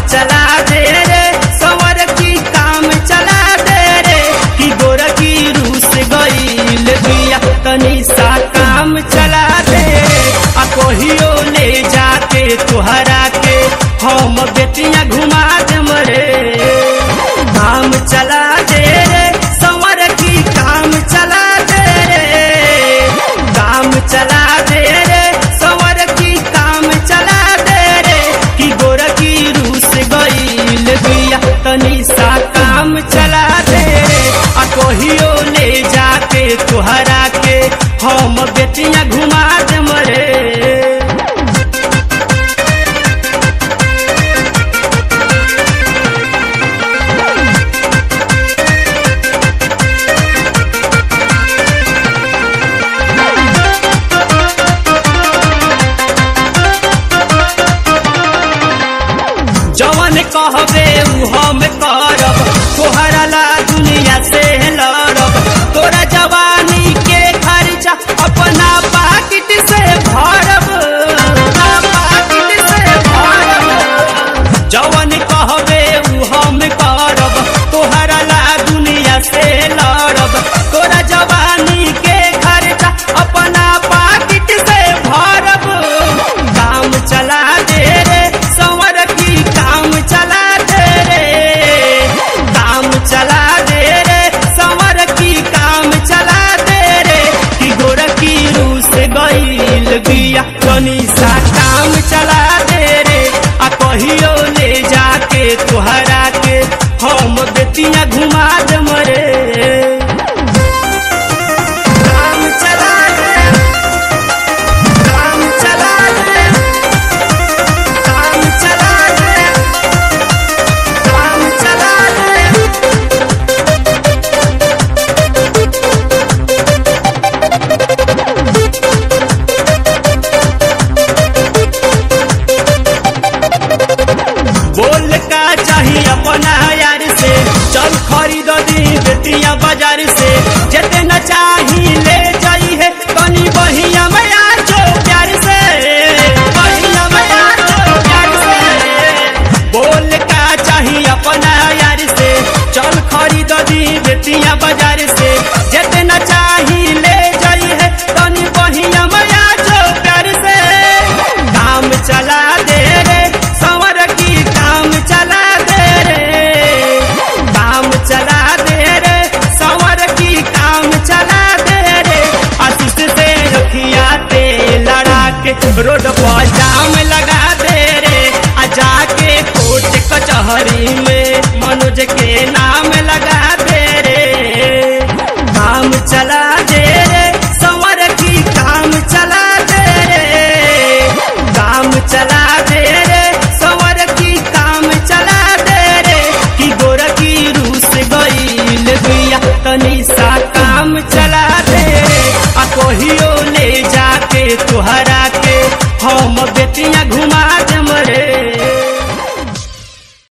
चला दे रे संवर की काम चला दे रे कि गोर की रूस गईल बिया तनी सा काम चला दे रे आ कहियो ले जाके तुहरा के हम बेटिया घुमा दे मरे काम चला दे रे संवर की काम चला दे रे काम चला दे रे संवर की काम चला दे रे कि गोर की रूस गईल बिया तनी सा काम चला दे रे आ कहियो ले जाके तुहरा के हम बेटिया घुमा दे मरे जवन कहबे उ हम करब तोहरा ला दुनिया से लड़ब तोरा जवानी के खर्चा अपना पाकिट से भरब अपना पाकिट से भरब जवन कहबे उ हम करब तोहरा ला दुनिया से लड़ब तोरा जवानी के खर्चा अपना पाकिट से भरब काम चला दे रे संवर की काम चला दे रे काम चला दे रे संवर की काम चला दे रे कि गोर की रूस गईल बिया तनी सा काम चला दे रे आ कहियो ले जाके तुहरा के हम बेटिया घुमा दे मरे काम चला दे काम चला दे काम चला दे काम चला दे बोल का चाहिए अपना यार से चल खरीद दी बेटिया बाजार से जेते न चाही ले जाई है तनी बहिया में आ जो प्यार से बहिया में आ जो प्यार से बोल का चाहिए अपना यार से चल खरीद दी बेटिया बाजार से जेते न चाही ले जाई है तनी बहिया में आ जो प्यार से काम चला दे रे संवर की काम चला दे रे काम चला दे रे संवर की काम चला दे रे आशीष से रखिया ते लड़ा के रोड पर जाम लगा दे रे आ जाके कोर्ट कचहरी में